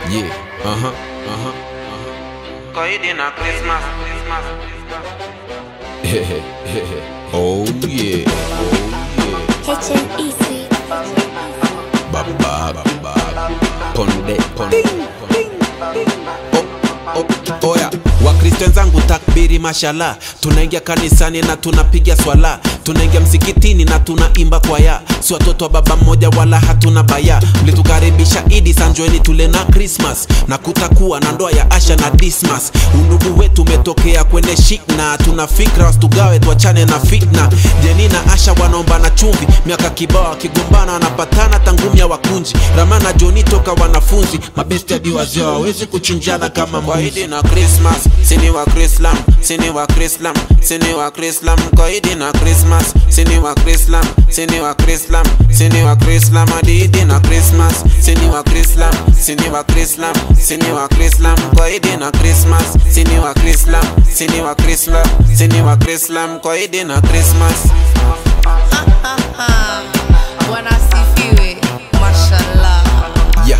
Yeah, uh-huh, uh-huh, uh-huh. Koidi na Christmas, Christmas, oh yeah, oh HMEC. yeah. Baba, baba. Ponde, ponde. Oh, oh, oya wakristo wenzangu takbiri mashala tunaingia kanisani na tunapiga swala tunaingia msikitini na tunaimba kwaya si watoto wa baba mmoja wala hatuna baya mlitukaribisha idi sanjoeni tule na krismas na kutakuwa na ndoa ya asha na dismas undugu wetu umetokea kwenye shikna tuna fikra wasitugawe tuachane na fitna jeni na asha wanaomba na chumvi miaka kibao wakigombana wanapatana tangumya wakunji ramana joni toka wanafunzi mabesti hadi wazee hawawezi kuchinjana kama mbuzi na Christmas, sini wa Krislam, sini wa Krislam, sini wa Krislam, Koidi na Christmas, sini wa Krislam, sini wa Krislam, sini wa Krislam, Adidi na Christmas, sini wa Krislam, sini wa Krislam, sini wa Krislam, Koidi na Christmas, sini wa Krislam, sini wa Krislam, sini wa Krislam, Koidi na Christmas. Bwana asifiwe, mashallah. yeah.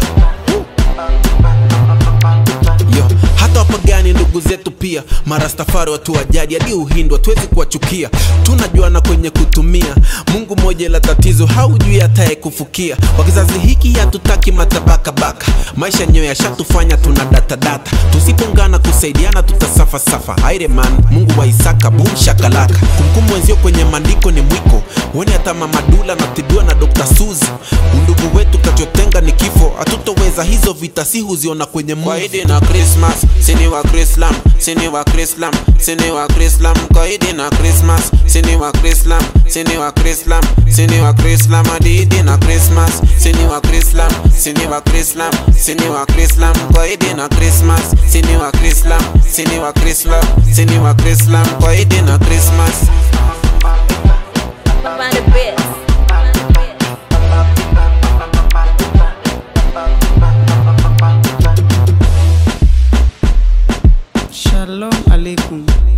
Yo, hata wapagani ndugu zetu pia marastafari watu wa jadi hadi uhindu hatuwezi kuwachukia tunajuana kwenye kutumia mungu moja la tatizo haujui hataye kufukia wa kizazi hiki hatutaki matabakabaka maisha yenyewe yashatufanya tuna datadata tusipongana kusaidiana tutasafasafa aireman mungu wa isaka bum shakalaka kumkumu wenzio kwenye maandiko ni mwiko wone hata mamadula natibiwa na dr suzi undugu wetu kachotenga ni kifo hatutoweza hizo vita si huziona kwenye movie. Koidi na Christmas, sini wa Krislam, sini wa Krislam, sini wa Krislam, Koidi na Christmas, sini wa Krislam, sini wa Krislam, sini wa Krislam, Adidi na Christmas, sini wa Krislam, sini wa Krislam, sini wa Krislam, Koidi na Christmas, sini wa Krislam, sini wa Krislam, sini wa Krislam, Koidi na Christmas. Find the best. Shalom alaikum.